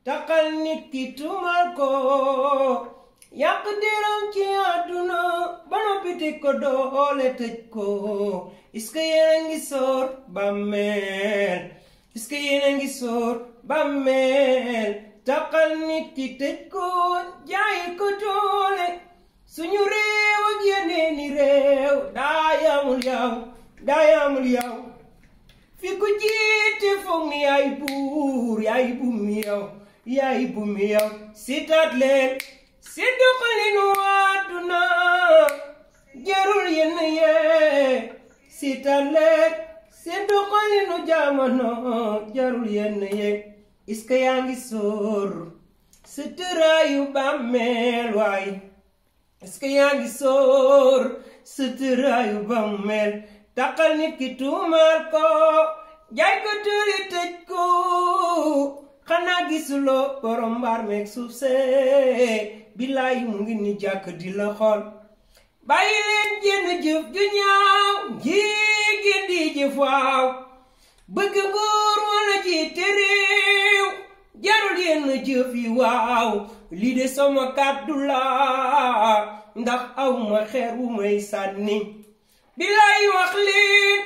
taxal nit ki tuumal ko yàq deram ci àdduna ba noppi tëj ko doole tëj ko est-ce que yéen a ngi sóor bàmmeel est-ce que yéen a ngi sóor bàmmeel taxal nit ki tëj ko jaay ko doole suñu réew ak yeneeni réew daa yamul yow daa yamul yow fi ku jiite foog ni yaay buur yaay bumi yow yaay bumi yow sitaat leen si doxalinu àdduna jarul yenn yee sitaat leen si doxalinu jamono jarul yenn yee est-ce que yaa ngi sóor sa tëraayu bàmmeel waay est-ce que yaa ngi sóor sa tëraayu bàmmeel taxal nit ki tuumaal ko jaay ko tëri tëj ko xanaa gisuloo borom mbaar meeg suuf see billaay mu ngi ni jàkk di la xool bàyyi leen jenn jëf ju ñaaw jigéen di jëf waaw bëgg nguur wala jiite réew jarul yenn jëf yi waaw lii de sama kàddu la ndax aw ma xeer wu may sànni billaay wax leen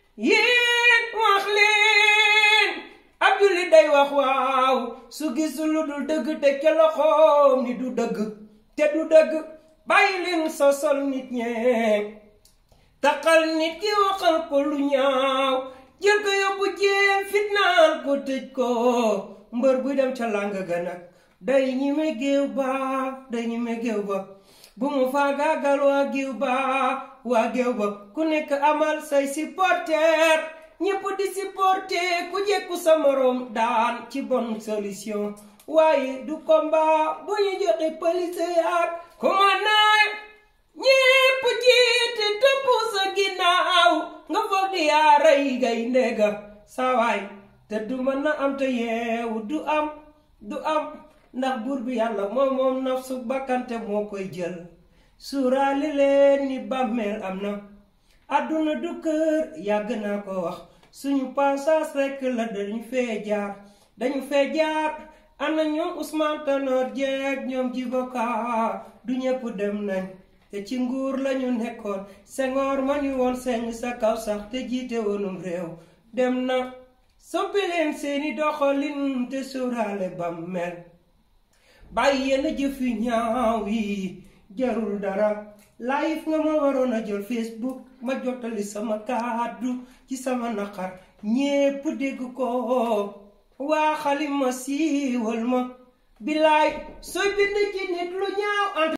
yéen wax leen ab jullit day wax waaw su gisul lu dul dëgg te ca loxoom ni du dëgg te du dëgg bàyyi leen sosol nit ñee taxal nit ki waxal ko lu ñaaw jël ko yóbbu jeel fitnaal ko tëj ko mbër buy dem ca làng ga nag day ñi me géew ba day ñi me géew ba bu mu faagaagal waa géew ba waa géew ba ku nekk amal say supporter ñépp di supporter ku jekku sa morom daan ci bonne solution waaye du combat bu ñu joxe police yaak commandant ñépp jiite topp sa ginnaaw nga foog di yaa rey gay ndega saa waay te du mën na am te yeewu du am du am ndax buur bi yàlla moom moom nafsu bakkante moo koy jël suuraali leen ni bàmmeel am na àdduna du kër yàgg naa ko wax suñu passage rekk la dañu fee jaar dañu fee jaar ana ñoom Ousmane Tanor Dieng ñoom Djibo Ka du ñëpp dem nañ te ci nguur lañu nekkoon Senghor ma ñu woon seng sa kaw sax te jiite woonum réew dem na soppi leen seeni doxalin te suuraale bàmmeel bàyyi yenn jëf yu ñaaw yi jarul dara live nga ma waroon a jël Facebook ma jottali sama kàddu ci sama naqar ñépp dégg ko waa xalima siiwal ma bilaay sooy bind ci nit lu ñaaw